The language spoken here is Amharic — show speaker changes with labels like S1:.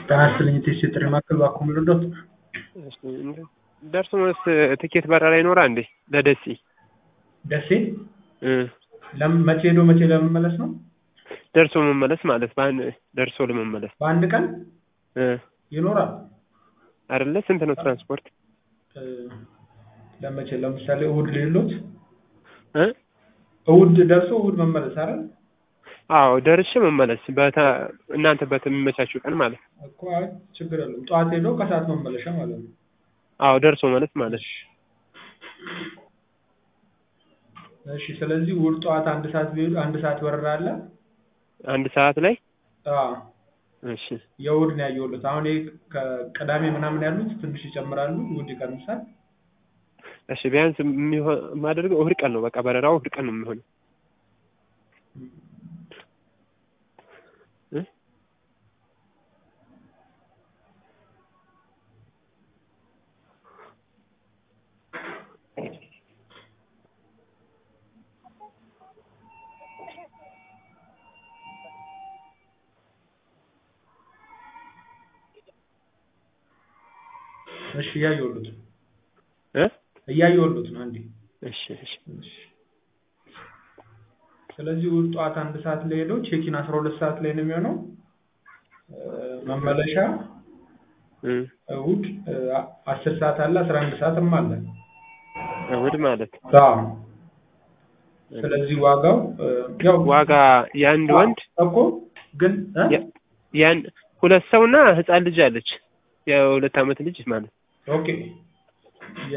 S1: ጤና ይስጥልኝ ቴስት የጥሪ ማዕከል እባክዎ ምን ልርዳዎት?
S2: እሺ ደርሶ መልስ ትኬት በረራ ይኖራል እንዴ ለደሴ?
S1: ደሴ
S2: እ
S1: ለምን መቼ ሄዶ መቼ ለመመለስ ነው?
S2: ደርሶ መመለስ ማለት በአንድ ደርሶ ለመመለስ
S1: በአንድ ቀን
S2: እ
S1: ይኖራል
S2: አይደለ ስንት ነው ትራንስፖርት?
S1: እ ለመቼ ለምሳሌ እሑድ ልሂድልዎት?
S2: እ
S1: እሑድ ደርሶ እሑድ መመለስ አይደል?
S2: አዎ ደርሼ መመለስ በተ እናንተ በሚመቻችሁ ቀን ማለት ነው።
S1: እኮ አይ ችግር የለውም ጠዋት ሄዶ ከሰዓት መመለሻ ማለት ነው።
S2: አዎ ደርሶ መልስ ማለት ነው።
S1: እሺ ስለዚህ እሑድ ጠዋት አንድ ሰዓት ቢሄዱ አንድ ሰዓት በረራ አለ?
S2: አንድ ሰዓት ላይ
S1: አዎ
S2: እሺ
S1: የእሑድ ነው ያየሁልዎት። አሁን ይሄ ከቅዳሜ ምናምን ያሉት ትንሽ ይጨምራሉ እሑድ ይቀንሳል።
S2: እሺ ቢያንስ የሚሆን የማደርገው እሑድ ቀን ነው በቃ በረራው እሑድ ቀን ነው የሚሆነው። እ
S1: እሺ እያየሁልዎት ነው
S2: እ
S1: እያየሁልዎት ነው አንዴ
S2: እሺ እሺ
S1: እሺ ስለዚህ እሑድ ጠዋት አንድ ሰዓት ላይ ሄደው ቼኪን አስራ ሁለት ሰዓት ላይ ነው የሚሆነው። መመለሻ
S2: እ
S1: እሑድ አስር ሰዓት አለ አስራ አንድ ሰዓትም አለ።
S2: እሑድ ማለት
S1: አዎ ስለዚህ ዋጋው ያው
S2: ዋጋ የአንድ ወንድ
S1: እኮ ግን እ
S2: የ- ያን ሁለት ሰውና ህፃን ልጅ አለች የሁለት ዓመት ልጅ ማለት ነው።
S1: ኦኬ